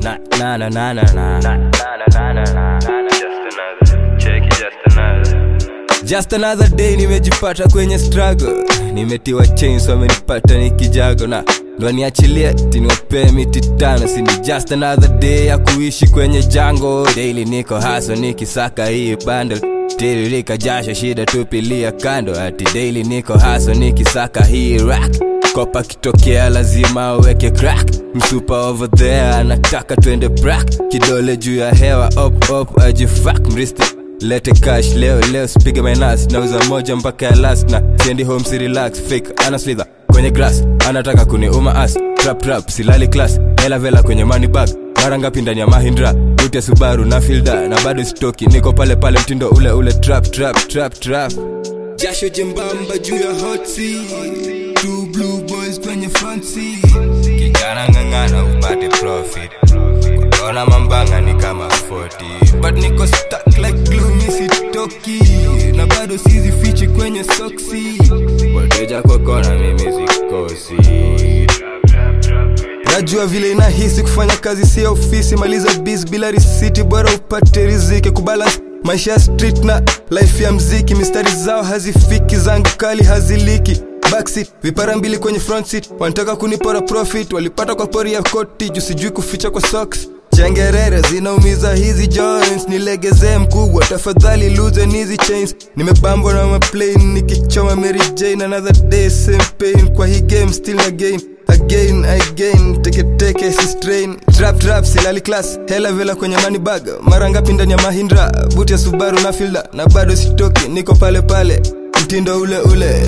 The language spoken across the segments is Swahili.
na na na na na na na na na na na Just another. Check it, just another. Just another day nimejipata kwenye struggle nimetiwa chains wamenipata nikijago na ndo niachilie tiniwapee miti tano sini just another day ya kuishi kwenye jango daily niko haso nikisaka hii bundle tiririka jasho shida tupilia kando ati daily niko haso nikisaka hii rack kopa kitokea lazima uweke crack msupa over there anataka twende brak kidole juu ya hewa op op ajifak mristi lete cash leo leo spige minas nauza moja mpaka ya last na siendi home si relax fake ana slither kwenye grass anataka kuniuma as trap trap silali class hela vela kwenye money bag mara ngapi ndani ya mahindra buti ya subaru na filda na bado stoki niko pale pale mtindo ule ule trap trap trap trap jasho jembamba juu ya hot seat. Two blue boys kwenye front seat. kijana ng'ang'ana upate profit kuona mambanga ni kama 40 but niko stuck like glue misitoki na bado sizi fichi kwenye soksi wateja kwa kona mimi sikosi najua vile inahisi kufanya kazi si ya ofisi maliza bis bila risiti bora upate riziki kubalance maisha ya street na life ya mziki mistari zao hazifiki zangu kali haziliki backseat vipara mbili kwenye front seat wanataka kunipora profit walipata kwa pori ya koti juu sijui kuficha kwa socks chengerere zinaumiza hizi joints nilegezee mkubwa tafadhali loosen hizi chains nimebambwa na maplane nikichoma mary jane another day same pain kwa hii game still again again again teketeke si strain trap trap silali class hela vela kwenye money bag mara ngapi ndani ya mahindra buti ya subaru na filda na bado sitoki niko pale pale mtindo ule ule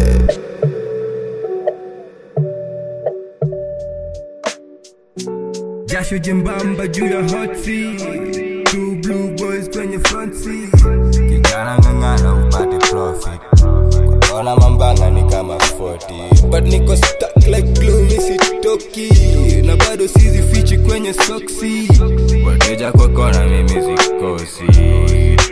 jasho jembamba juu ya hot seat. Two blue boys kwenye front seat. kijana ng'ang'ana upate profit kuona mambanga ni kama 40 but niko stuck like glue misitoki na bado sizi fichi kwenye soksi wateja kwa kona mimi sikosi